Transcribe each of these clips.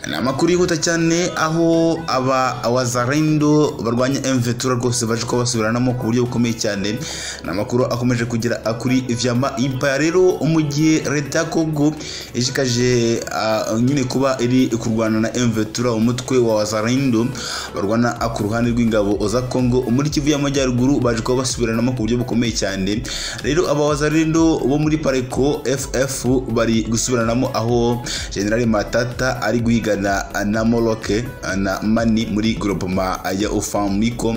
ni amakuru yihuta cyane aho aba wazarendo barwanya mvetura rwose baje kuba basubiranamo ku buryo bukomeye cyane ni amakuru akomeje kugera kuri vyama impaya rero mu gihe leta ya congo ishikaje ah, nyine kuba iri kurwana na mvetura umutwe wa wazarendo barwana ku ruhande rw'ingabo za congo muri kivu y'amajyaruguru baje kuba basubiranamo ku buryo bukomeye cyane rero aba wazarendo bo muri pareko ff bari gusubiranamo aho general matata ari guhigana na moroke na mani muri groupement ya ofamiko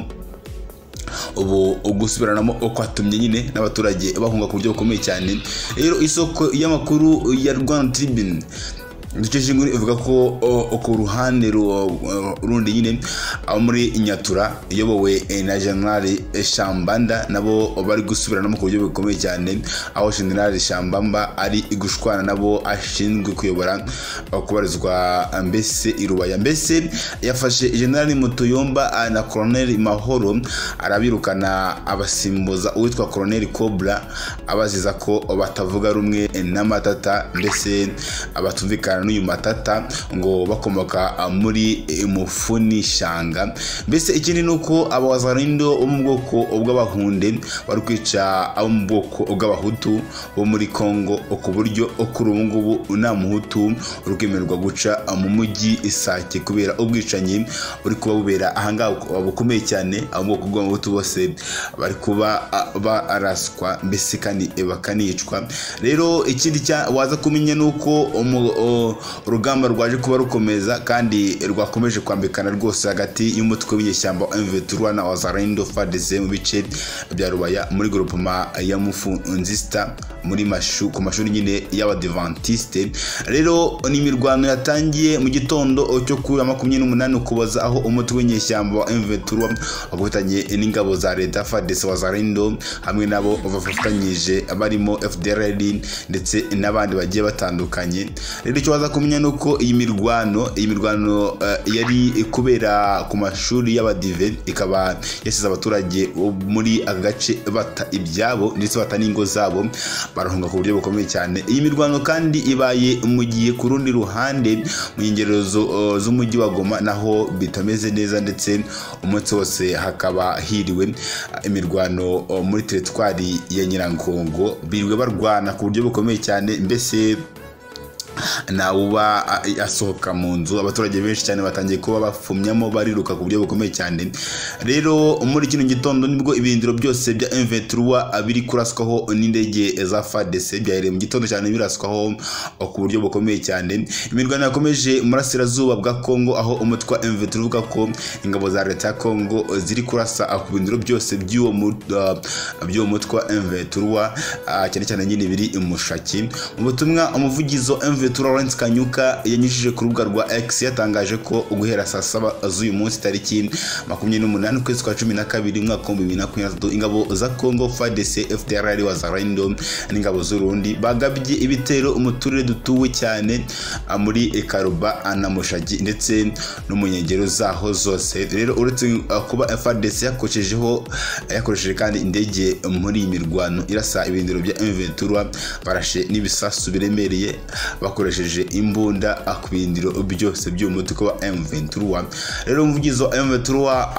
ubu gusubiranamo kwatumye nyine n'abaturage bahunga ku buryo bukomeye cyane rero isoko y'amakuru ya rwanda tribune duce shinguri ivuga ko o, ku ruhande ru- o, rundi nyine abo muri nyatura iyobowe eh, na generali shambanda nabo bari gusubiranamo ku buryo bukomeye cyane aho generali shambamba ari gushwana nabo ashinzwe kuyobora o, kubarizwa mbese irubaya mbese yafashe generali mutuyomba ah, na koroneli mahoro arabirukana abasimbuza uwitwa koroneli kobra abaziza ko batavuga rumwe n'amatata mbese abatumvikana n'uyu matata ngo bakomoka ah, muri eh, mufuni shanga mbese ikindi ni uko abawazarindo bo mu bwoko bw'abahunde bari kwica abo mu bwoko bw'abahutu bo muri kongo ku buryo kuri ubu ngubu nta muhutu uri kwemererwa guca ah, mu mujyi isake kubera ubwicanyi buri kuba bubera ahangaha buk- bukomeye cyane abo mu bwoko bw'abahutu bose bari kuba ah, baraswa mbese kandi eh, bakanicwa rero ikindi cya- waza kumenya ni uko umu- o- urugamba rwaje kuba rukomeza kandi rwakomeje kwambikana rwose hagati y'umutwe w'inyeshyamba wa mv3 na wazarendo fadese mu bice bya rubaya muri groupema ya mufunzista muri mashu ku mashuri nyine y'abadivantiste rero ni imirwano yatangiye mu gitondo cyo kuri wa makumyabiri n'umunani ukuboza aho umutwe w'inyeshyamba wa mv3 wakofatanye n'ingabo za leta fadese wazarendo hamwe nabo bafatanyije barimo fdrl ndetse n'abandi bagiye batandukanye rero icyo waza kumenya ni uko iyi mirwano iyi mirwano eh, yari kubera ku mashuri y'abadive ikaba yasize abaturage bo muri aka gace bata ibyabo ndetse bata n'ingo zabo barahunga ku buryo bukomeye cyane iyi mirwano kandi ibaye mu gihe ku rundi ruhande mu nkengero zo- eh, z'umujyi wa goma naho bitameze neza ndetse umunsi wose hakaba hiriwe eh, imirwano eh, muri teritwari ya nyirangongo birirwa barwana ku buryo bukomeye cyane mbese ntawuba a- asohoka mu nzu abaturage benshi cyane batangiye kuba bafumyamo bariruka ku buryo bukomeye cyane rero muri kino gitondo nibwo ibirindiro byose bya M23 biri kuraswaho n'indege za FARDC byahereye mu gitondo cyane biraswaho ku buryo bukomeye cyane imirwano yakomeje mu burasirazuba bwa Kongo aho umutwe wa M23 uvuga ko ingabo za leta ya Kongo ziri kurasa ku birindiro byose by'uwo mu- ah, by'uwo mutwe wa M23 ah, cyane cyane nyine biri i Mushaki mu butumwa umuvugizi wa MV Lawrence Kanyuka yanyujije ku rubuga rwa X yatangaje ko guhera saa saba z'uyu munsi tariki makumyabiri n'umunani ukwezi kwa cumi na kabiri umwaka w'ibihumbi bibiri na makumyabiri na gatatu ingabo za Congo FARDC FDLR Wazalendo n'ingabo z'Urundi bagabye ibitero mu turere dutuwe cyane ah, muri Karuba ah, na Mushagi ndetse no mu nkengero zaho zose rero uretse ah, kuba FARDC yakoreshejeho yakoresheje kandi indege muri iyi mirwano irasa ibirindiro bya M23 barashe n'ibisasu biremereye bakoresheje imbunda ku birindiro byose by'uwo mutwe wa M23 rero umuvugizi wa M23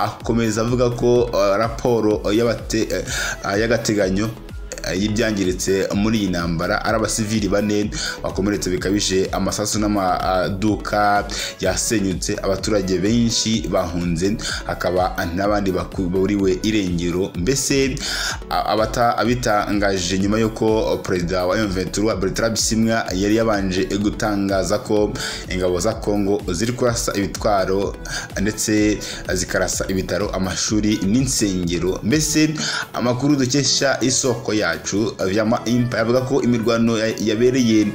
akomeza avuga ko eh, raporo y'abate- eh, ah, y'agateganyo y'ibyangiritse muri iyi ntambara ari abasivili bane bakomeretse bikabije amasasu n'amaduka yasenyutse abaturage benshi bahunze hakaba n'abandi bakuriwe irengero mbese a- abata- abitangaje nyuma y'uko perezida wa M23 Bertrand Bisimwa yari yabanje gutangaza ko ingabo za Kongo ziri kurasa ibitwaro ndetse zikarasa ibitaro amashuri n'insengero mbese amakuru dukesha isoko yacu vyama impa yavuga ko imirwano ya- yabereye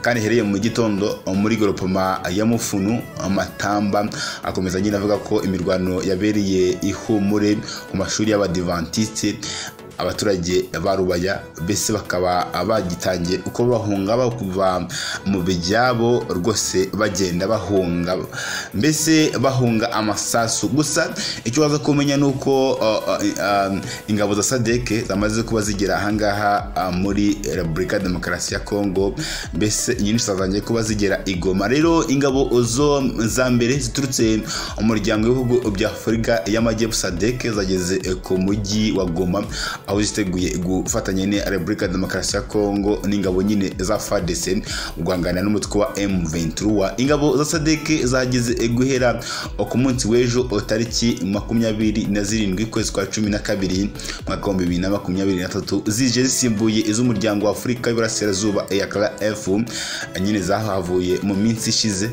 kandi ihereye mu gitondo muri goropoma ya mufunu amatamba akomeza nyine avuga ko imirwano yabereye ihumure ku mashuri y'abadivantiste abaturage ba rubaya mbese bakaba bagitangiye uko bahunga bakuva mu byabo rwose bagenda bahunga mbese bahunga amasasu gusa icyo waza kumenya ni uko uh, uh, um, ingabo za sadeke zamaze kuba zigera ahangaha uh, muri repubulika ya demokarasi ya kongo mbese nyinshi zatangiye kuba zigera igoma rero ingabo zo za mbere ziturutse umuryango w'ibihugu bya afurika y'amajyepfo sadeke zageze ku mujyi wa goma aho ziteguye gufatanya na repubulika ya demokarasi ya kongo n'ingabo nyine za fadese guhangana n'umutwe wa m23 ingabo za sadeke zageze guhera ku munsi w'ejo tariki makumyabiri na zirindwi ukwezi kwa cumi na kabiri mwaka w'ibihumbi bibiri na makumyabiri na tatu zije zisimbuye iz'umuryango wa afurika y'iburasirazuba ya crf nyine zahavuye mu minsi ishize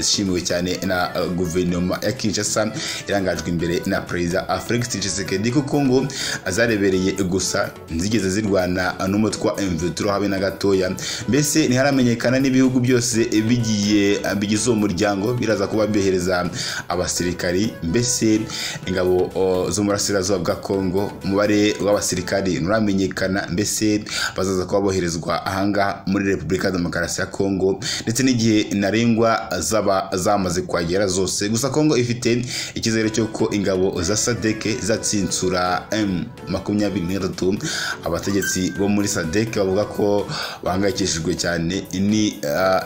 ishimiwe cyane na guverinoma ya kinshasa irangajwe imbere na perezida felix tshisekedi kuko ngo zarebereye gusa zigeze zirwana n'umutwe wa mvuturo habe na gatoya mbese ntiharamenyekana n'ibihugu byose bigiye bigize uwo muryango biraza kuba byohereza abasirikari mbese ingabo zo mu burasirazuba bwa kongo umubare w'abasirikari nturamenyekana mbese bazaza kuba boherezwa ahangaha muri repubulika ya demokarasi ya kongo ndetse n'igihe ntarengwa zaba zamaze kuhagera zose gusa kongo ifite icyizere cy'uko ingabo za sadeke zatsinsura m makumyabiri n'atatu abategetsi bo muri sadeke bavuga ko bahangayikishijwe cyane ni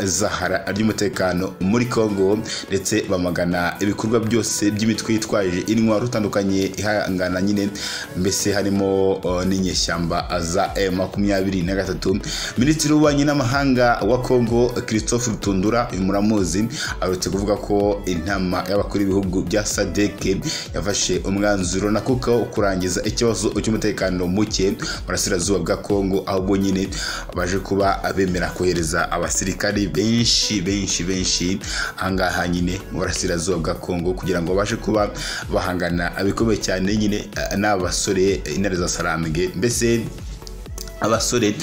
zahara ry'umutekano muri kongo ndetse bamagana ibikorwa byose by'imitwe yitwaje intwaro itandukanye ihangana nyine mbese harimo n'inyeshyamba za e makumyabiri na gatatu minisitiri w'ububanyi n'amahanga wa kongo christophe rutundura uyu muramuzi aherutse kuvuga ko inama y'abakuru b'ibihugu bya sadeke yafashe umwanzuro na kuko kurangiza ikibazo cy'umutekano muke burasirazuba bwa kongo ahubwo nyine baje kuba bemera kohereza abasirikari benshi benshi benshi ahangaha nyine mu burasirazuba bwa kongo kugira ngo babashe kuba bahangana abikomeye cyane nyine n'aba basore intare za sarambwe mbese abasore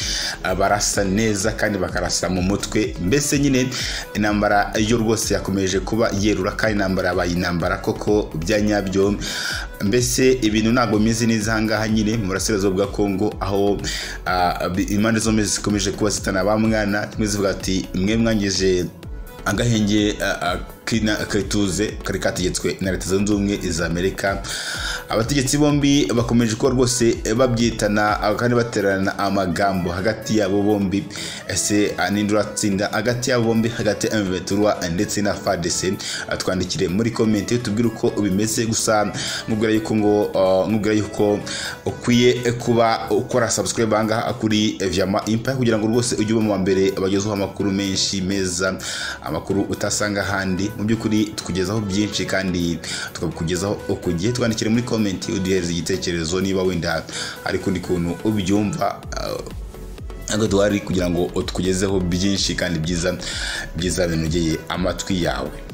barasa neza kandi bakarasa mu mutwe mbese nyine intambara yo rwose yakomeje kuba yerura kandi intambara yabaye intambara koko bya nyabyo mbese ibintu ntabwo bimeze neza ahangaha nyine mu burasirazuba bwa kongo aho impande zombi zikomeje kuba zitana ba mwana zimwe zivuga ati mwe mwangije agahenge karituze kari kategetswe na leta zunze ubumwe za amerika abategetsi bombi bakomeje kuba rwose babyitana kandi baterana amagambo hagati yabo bombi ese ninde uratsinda hagati yabo bombi hagati ya mveturwa ndetse na fadese twandikire muri komenti tubwire uko bimeze gusa nkubwira yuko ngo nkubwira yuko ukwiye kuba ukora subscribe ahangaha kuri vyama impa kugira ngo rwose ujye uba mu wa mbere bagezeho amakuru menshi meza amakuru utasanga ahandi mu by'ukuri tukugezaho byinshi kandi tukakugezaho ku gihe twandikire muri komenti uduhereza igitekerezo niba wenda hari ukundi kuntu ubyumva ntabwo duhari kugira ngo tukugezeho byinshi kandi byiza byiza binogeye amatwi yawe